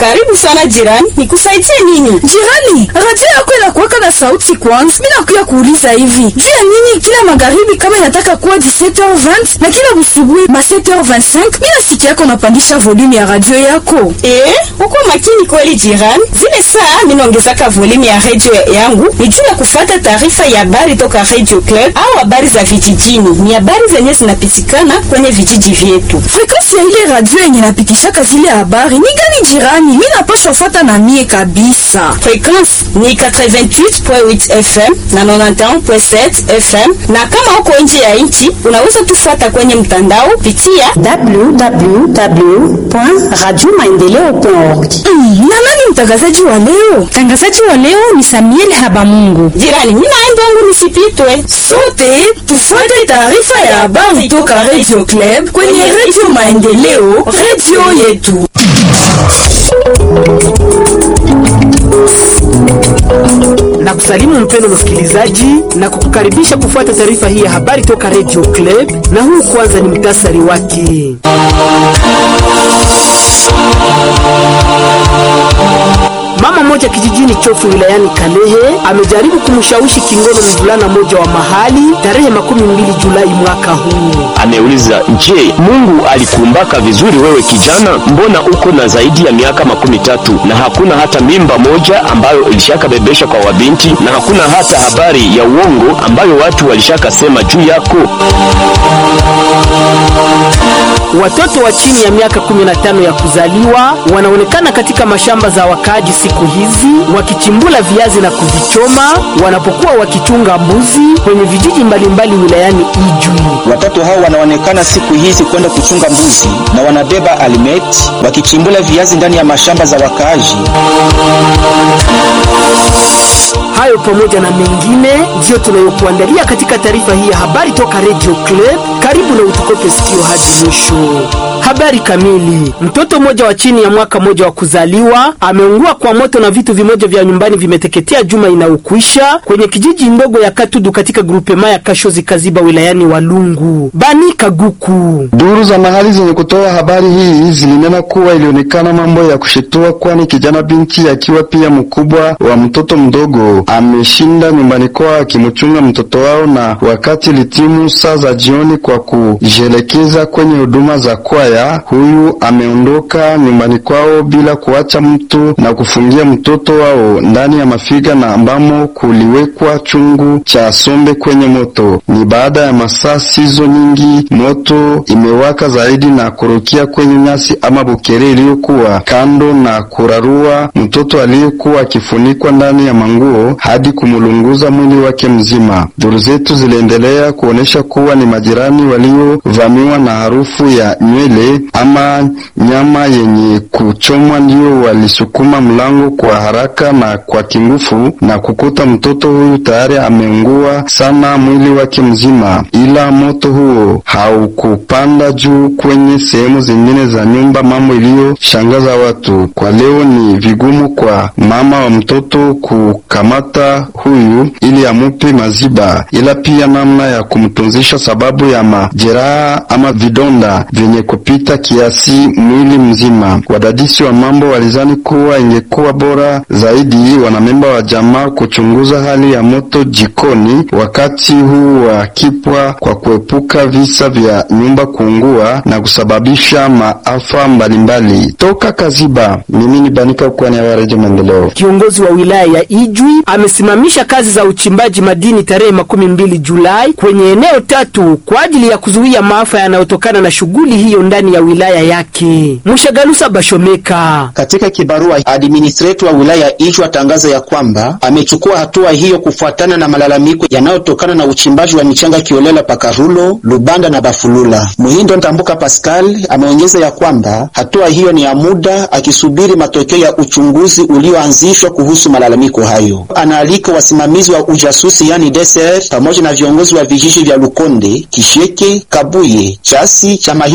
Karibu sana jirani, nikusaidie nini? Jirani, radio yako inakuwaka na sauti kwanza. Mimi nakuya kuuliza hivi, juu ya nini kila magharibi kama inataka kuwa 17h20 na kila busubuhi ma 7h25 mimi nasikia yako unapandisha volume ya radio yako? Eh, uko makini kweli jirani. Zile saa mimi naongezaka volume ya radio yangu ni juu ya kufuata taarifa ya habari toka Radio Club au habari za vijijini. Ni habari zenye zinapitikana kwenye vijiji vyetu. Frequency ya ile radio yenye napitishaka zile habari ni gani jirani? Mimi napaswa fuata na mie kabisa. Frequency ni 88.8 FM na 91.7 FM, na kama uko nje ya nchi unaweza tufuata kwenye mtandao pitia www.radiomaendeleo.org. Mm, na nani mtangazaji wa leo? Mtangazaji wa leo ni Samuel Habamungu. jirani. Mimi naenda wangu nisipitwe. Sote tufuate taarifa ya habari toka Radio Club kwenye Radio Maendeleo, radio yetu. na kusalimu mpendo msikilizaji na kukukaribisha kufuata taarifa hii ya habari toka Radio Club, na huu kwanza ni mtasari wake. Mama mmoja kijijini Chofu wilayani Kalehe amejaribu kumshawishi kingono mvulana mmoja wa mahali tarehe makumi mbili Julai mwaka huu. Ameuliza, je, Mungu alikuumbaka vizuri wewe kijana? Mbona uko na zaidi ya miaka makumi tatu na hakuna hata mimba moja ambayo ilishakabebesha kwa wabinti na hakuna hata habari ya uongo ambayo watu walishakasema juu yako? Watoto wa chini ya miaka 15 ya kuzaliwa wanaonekana katika mashamba za wakaaji siku hizi wakichimbula viazi na kuvichoma wanapokuwa wakichunga mbuzi kwenye vijiji mbalimbali wilayani Ijwi. Watoto hao wanaonekana siku hizi kwenda kuchunga mbuzi na wanabeba alimeti wakichimbula viazi ndani ya mashamba za wakaaji. Hayo pamoja na mengine ndiyo tunayokuandalia katika taarifa hii ya habari toka Radio Club. Karibu na utukope sikio hadi mwisho. Habari kamili. Mtoto mmoja wa chini ya mwaka mmoja wa kuzaliwa ameungua kwa moto na vitu vimoja vya nyumbani vimeteketea juma inaokwisha kwenye kijiji ndogo ya Katudu katika grupema ya Kashozi Kaziba wilayani Walungu. Bani Kaguku. Duru za mahali zenye kutoa habari hii zilinena kuwa ilionekana mambo ya kushitua, kwani kijana binti akiwa pia mkubwa wa mtoto mdogo ameshinda nyumbani kwao akimchunga mtoto wao, na wakati litimu saa za jioni kwa kujielekeza kwenye huduma za kwaya, huyu ameondoka nyumbani kwao bila kuacha mtu na kufungia mtoto wao ndani ya mafiga na ambamo kuliwekwa chungu cha sombe kwenye moto. Ni baada ya masaa sizo nyingi moto imewaka zaidi na kurukia kwenye nyasi ama bukere iliyokuwa kando na kurarua mtoto aliyekuwa akifunikwa ndani ya manguo hadi kumulunguza mwili wake mzima. Duru zetu ziliendelea kuonesha kuwa ni majirani waliovamiwa na harufu ya nywele ama nyama yenye kuchomwa ndio walisukuma mlango kwa haraka na kwa kingufu na kukuta mtoto huyu tayari ameungua sana mwili wake mzima, ila moto huo haukupanda juu kwenye sehemu zingine za nyumba, mambo iliyoshangaza watu. Kwa leo ni vigumu kwa mama wa mtoto kukamata huyu ili amupe maziba, ila pia namna ya kumtunzisha sababu ya majeraha ama vidonda vyenye kupita kiasi mwili mzima. Wadadisi wa mambo walizani kuwa ingekuwa bora zaidi wanamemba wa jamaa kuchunguza hali ya moto jikoni wakati huu wa kipwa kwa kuepuka visa vya nyumba kuungua na kusababisha maafa mbalimbali. Toka Kaziba, mimi ni Banika Ukwani wa Redio Maendeleo. Kiongozi wa wilaya ya Ijwi amesimamisha kazi za uchimbaji madini tarehe makumi mbili Julai kwenye eneo tatu kwa ajili ya kuzuia maafa yanayotokana na shughuli hiyo ndani ya wilaya yake. Mshagalusa Bashomeka. Katika kibarua, administrator wa wilaya ya Ijwi atangaza ya kwamba amechukua hatua hiyo kufuatana na malalamiko yanayotokana na uchimbaji wa michanga kiolela Pakarulo, Lubanda na Bafulula. Muhindo Ntambuka Pascal ameongeza ya kwamba hatua hiyo ni ya muda, akisubiri matokeo ya uchunguzi ulioanzishwa kuhusu malalamiko hayo. Anaalika wasimamizi wa ujasusi yani DSR pamoja na viongozi wa vijiji vya Lukonde, Kisheke, Kabuye, Chasi, Chamahire na Buzi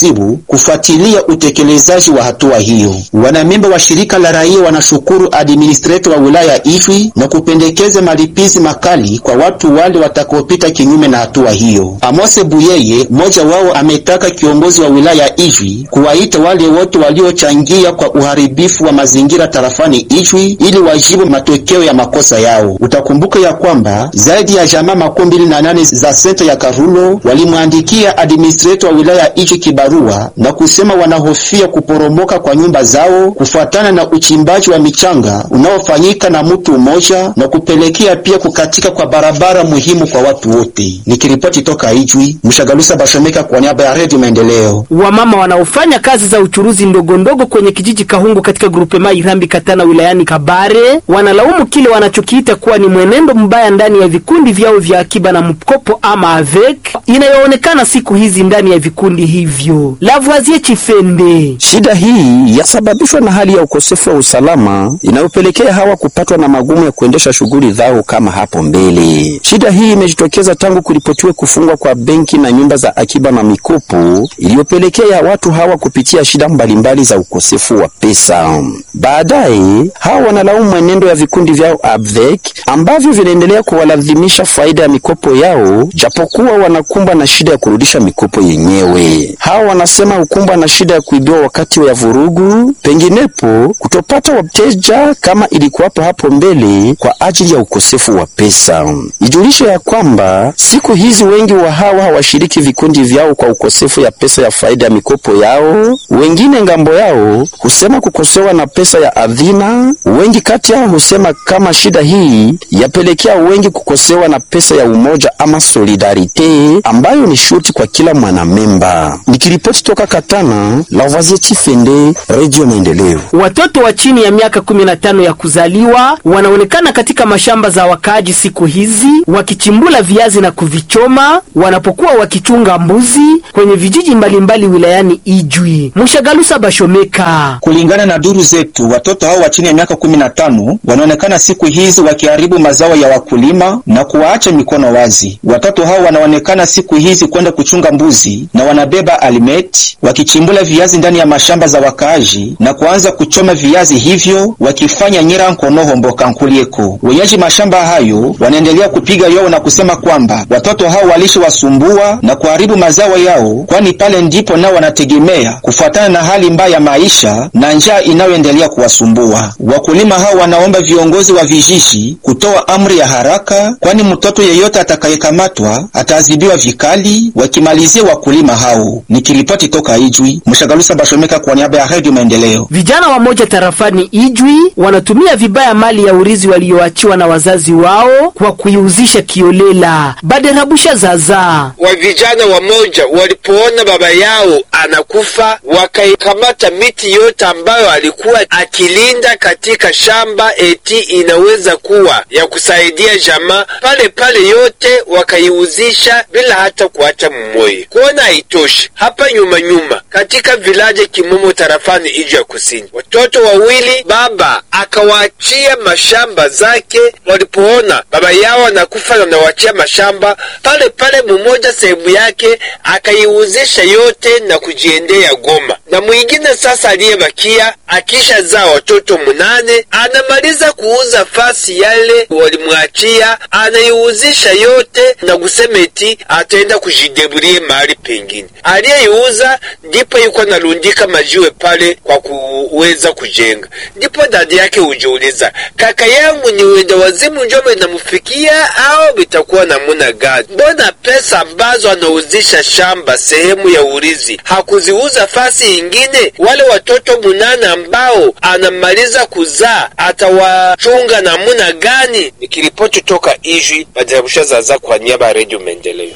Kizibu kufuatilia utekelezaji wa hatua hiyo. Wanamemba wa shirika la raia wanashukuru administrator wa wilaya Ijwi na kupendekeza malipizi makali kwa watu wale watakaopita kinyume na hatua hiyo. Amose Buyeye, mmoja wao, ametaka kiongozi wa wilaya Ijwi kuwaita wale wote waliochangia kwa uharibifu wa mazingira tarafani Ijwi ili wajibu matokeo ya makosa yao. Utakumbuka ya kwamba zaidi ya jamaa makumi mbili na nane za senta ya Karulo walimwandikia administrator wa wilaya Ijwi kibarua na kusema wanahofia kuporomoka kwa nyumba zao kufuatana na uchimbaji wa michanga unaofanyika na mtu mmoja na kupelekea pia kukatika kwa barabara muhimu kwa watu wote. Nikiripoti toka Ijwi, Mshagalusa Bashomeka kwa niaba ya Redio Maendeleo. Wamama wanaofanya kazi za uchuruzi ndogo ndogo kwenye kijiji Kahungu katika grupema Irambi Katana wilayani Kabare wanalaumu kile wanachokiita kuwa ni mwenendo mbaya ndani ya vikundi vyao vya akiba na mkopo ama AVEC inayoonekana siku hizi ndani ya vikundi hivyo. Lavoisier Chifende Shida hii yasababishwa na hali ya ukosefu wa usalama inayopelekea hawa kupatwa na magumu ya kuendesha shughuli zao kama hapo mbele. Shida hii imejitokeza tangu kuripotiwe kufungwa kwa benki na nyumba za akiba na mikopo iliyopelekea watu hawa kupitia shida mbalimbali za ukosefu wa pesa. Baadaye hawa wanalaumu mwenendo ya vikundi vyao ABVEC ambavyo vinaendelea kuwalazimisha faida ya mikopo yao japokuwa wanakumbwa na shida ya kurudisha mikopo yenyewe. Hawa wanasema hukumbwa na shida ya kuibiwa wakati wa vurugu, penginepo kutopata wateja kama ilikuwapo hapo mbele kwa ajili ya ukosefu wa pesa. Ijulishe ya kwamba siku hizi wengi wa hawa hawashiriki vikundi vyao kwa ukosefu ya pesa ya faida ya mikopo yao. Wengine ngambo yao husema kukosewa na pesa ya adhina. Wengi kati yao husema kama shida hii yapelekea wengi kukosewa na pesa ya umoja ama solidarite ambayo ni shuti kwa kila mwanamemba. Nikiripoti toka Katana, Lavoisier Chifende, Radio Maendeleo. Watoto wa chini ya miaka 15 ya kuzaliwa wanaonekana katika mashamba za wakaaji siku hizi wakichimbula viazi na kuvichoma wanapokuwa wakichunga mbuzi kwenye vijiji mbalimbali wilayani Ijwi. Mushagalusa Bashomeka. Kulingana na duru zetu, watoto hao wa chini ya miaka 15 wanaonekana siku hizi wakiharibu mazao ya wakulima na kuwaacha mikono wazi. Watoto hao wanaonekana siku hizi kwenda kuchunga mbuzi na wanabeba alimeti wakichimbula viazi ndani ya mashamba za wakaaji na kuanza kuchoma viazi hivyo wakifanya nyira nkonoho mboka nkulieko. Wenyeji mashamba hayo wanaendelea kupiga yowe na kusema kwamba watoto hao walishawasumbua na kuharibu mazao yao, kwani pale ndipo nao wanategemea kufuatana na hali mbaya ya maisha na njaa inayoendelea kuwasumbua. Wakulima hao wanaomba viongozi wa vijiji kutoa amri ya haraka, kwani mtoto yeyote atakayekamatwa ataadhibiwa vikali, wakimalizia wakulima hao. Nikiripoti toka Ijwi, Mshagalusa Bashomeka kwa niaba ya Radio Maendeleo. Vijana wamoja tarafani Ijwi wanatumia vibaya mali ya urizi walioachiwa na wazazi wao kwa kuiuzisha kiolela. Baderabusha zaza wa vijana wamoja walipoona baba yao anakufa, wakaikamata miti yote ambayo alikuwa akilinda katika shamba, eti inaweza kuwa ya kusaidia jamaa pale pale, yote wakaiuzisha bila hata kuacha mmoja. Kuona haitoshi, hapa nyuma nyuma katika vilaje Kimomo tarafani Ijwi ya Kusini, watoto wawili baba akawaachia mashamba zake. Walipoona baba yao anakufa na anawaachia mashamba pale pale, mmoja sehemu yake akaiuzisha yote na kujiendea Goma, na mwingine sasa aliyebakia akisha zaa watoto munane, anamaliza kuuza fasi yale walimwachia, anaiuzisha yote na kusema eti ataenda kujideburie mahali pengine. Aliyeiuza ndipo yuko analundika majiwe pale kwa kuweza kujenga. Ndipo dada yake hujiuliza, kaka yangu ni wenda wazimu njome inamufikia au vitakuwa namuna gani? Mbona pesa ambazo anauzisha shamba sehemu ya urizi hakuziuza fasi ingine? Wale watoto munane ambao anamaliza kuzaa atawachunga namuna gani? Nikiripoti toka Ijwi, Bajarabusha Zaza kwa niaba ya Redio Maendeleo.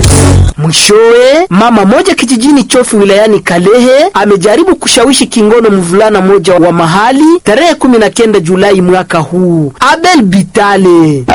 Mwishowe, mama moja kijijini Chofi wilayani Kalehe amejaribu kushawishi kingono mvulana moja wa mahali tarehe 19 Julai mwaka huu. Abel Bitale